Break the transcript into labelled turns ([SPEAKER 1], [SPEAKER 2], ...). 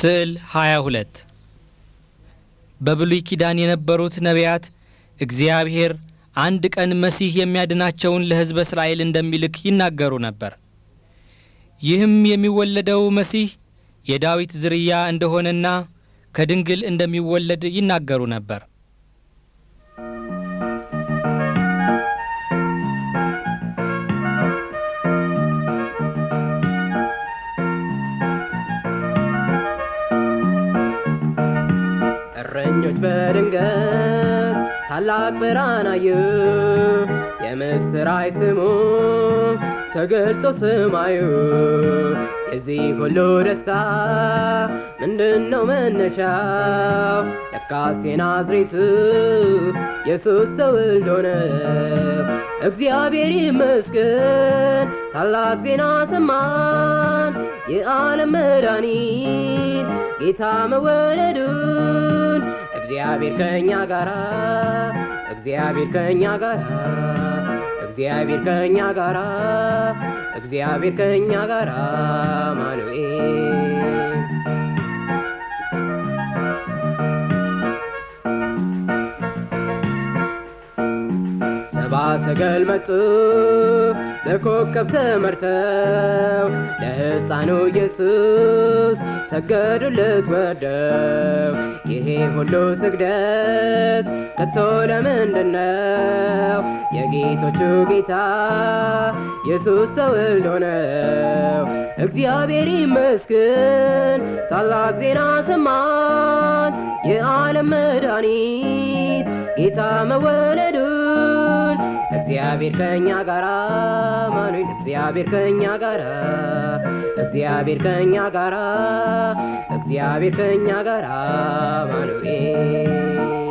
[SPEAKER 1] ስዕል 22 በብሉይ ኪዳን የነበሩት ነቢያት እግዚአብሔር አንድ ቀን መሲህ የሚያድናቸውን ለሕዝበ እስራኤል እንደሚልክ ይናገሩ ነበር። ይህም የሚወለደው መሲህ የዳዊት ዝርያ እንደሆነና ከድንግል እንደሚወለድ ይናገሩ ነበር።
[SPEAKER 2] እረኞች በድንገት ታላቅ ብርሃን አዩ። የምስራች ስሙ ተገልጦ ሰማዩ። የዚህ ሁሉ ደስታ ምንድን ነው መነሻው? ለካስ የናዝሬቱ ኢየሱስ ተወልዶ ነው። እግዚአብሔር ይመስገን ታላቅ ዜና ሰማን፣ የዓለም መድኃኒት ጌታ መወለዱን። እግዚአብሔር ከእኛ ጋራ እግዚአብሔር ከእኛ ጋራ እግዚአብሔር ከእኛ ጋራ እግዚአብሔር ከእኛ ጋራ አማኑኤል ሰባ ሰገል መጡ በኮከብ ተመርተው ለሕፃኑ ኢየሱስ ሰገዱለት ወደው። ይሄ ሁሉ ስግደት ከቶ ለምንድን ነው? የጌቶቹ ጌታ ኢየሱስ ተወልዶ ነው። እግዚአብሔር ይመስገን ታላቅ ዜና ሰማን፣ የዓለም መድኃኒት ጌታ መወለዱን። እግዚአብሔር ከእኛ ጋራ አማኑኤል እግዚአብሔር ከእኛ ጋራ እግዚአብሔር ከእኛ ጋራ እግዚአብሔር ከእኛ ጋራ አማኑኤል